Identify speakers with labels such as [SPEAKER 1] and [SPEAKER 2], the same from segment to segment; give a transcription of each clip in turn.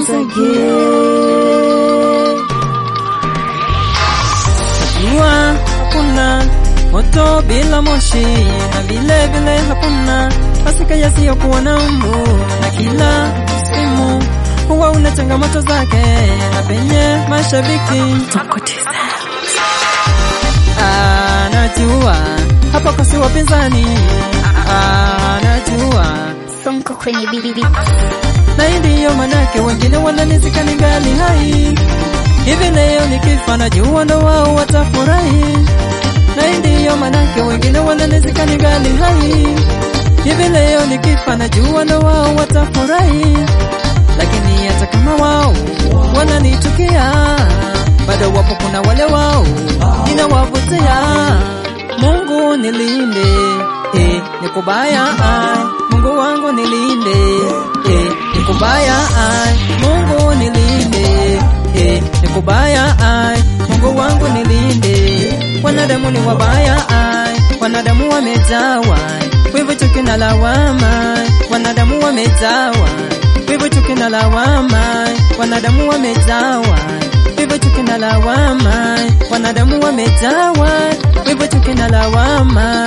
[SPEAKER 1] once again.
[SPEAKER 2] Najua hakuna moto bila moshi, na vile vile hakuna masika yasiyokuwa na mbu, na kila msimu huwa una changamoto zake, na penye mashabiki Ah, najua hapa kosi wapinzani, Ah, najua
[SPEAKER 1] Sonko kwenye bibi.
[SPEAKER 2] na hii ndiyo manake wengine wananizika ningali hai. Hivi leo nikifa najua ndo wao watafurahi, na hii ndiyo manake wengine wananizika ningali hai. Hivi leo nikifa najua ndo wao watafurahi, lakini hata kama wao wananitukia, bado wapo kuna wale wao ninawavutia. Mungu nilinde, eh, nikubaya ai, Mungu wangu nilinde, eh, nikubaya ai, Mungu nilinde, eh, nikubaya ai, Mungu wangu nilinde. Wanadamu ni wabaya ai, wanadamu wamejawa wivu, chuki na lawama, wanadamu wamejawa wivu, chuki na lawama, wanadamu wamejawa wivu, chuki na lawama, wanadamu wamejawa wivu, chuki na lawama.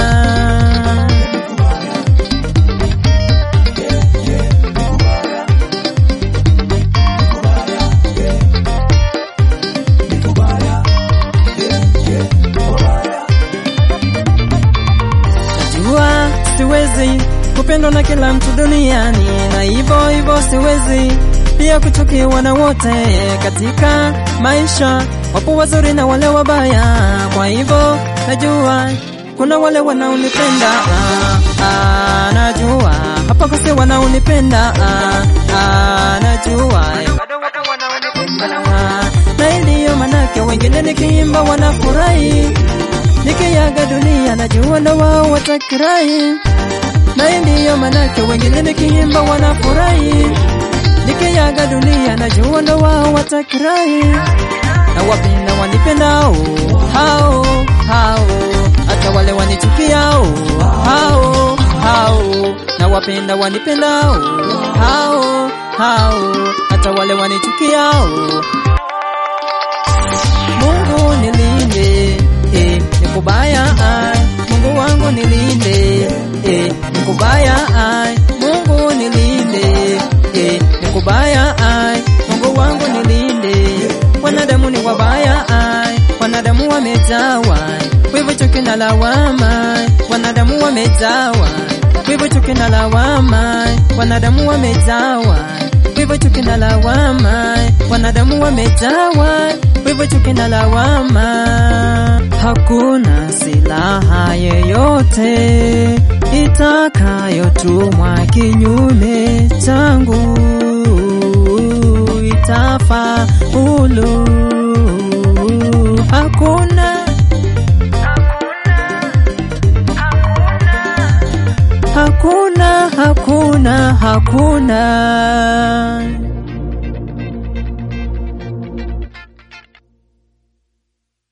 [SPEAKER 2] Najua siwezi kupendwa na kila mtu duniani, na hivyo hivyo siwezi pia kuchukiwa na wote katika maisha. Wapo wazuri na wale wabaya, kwa hivyo najua kuna wale wanaonipenda ah, ah, najua hapa kosi wanaonipenda ah, ah, najua bado wapo wanaonipenda ah, na ndiyo manake wengine nikiimba wanafurahi nikiaga dunia najua na wao watakirai, na ndiyo manake wengine nikiimba wanafurahi. Nikiaga dunia najua na wao watakirai, na wapenda wanipendao hao hao, hata wale wanichukiao hao hao, na wapenda wanipendao hao hao, hata wale wanichukiao Mungu nilinde, eh, nikubaya ai, Mungu wangu nilinde, eh, nikubaya ai, Mungu nilinde, eh, nikubaya ai, Mungu wangu nilinde. Wanadamu ni wabaya ai, wanadamu wamejawa wivu, chuki na lawama, wanadamu wamejawa wivu, chuki na lawama, wanadamu wamejawa wivu, chuki na lawama, wanadamu wamejawa wivu, chuki na lawama. Hakuna silaha yeyote itakayotumwa kinyume changu itafaulu. Hakuna hakuna hakuna hakuna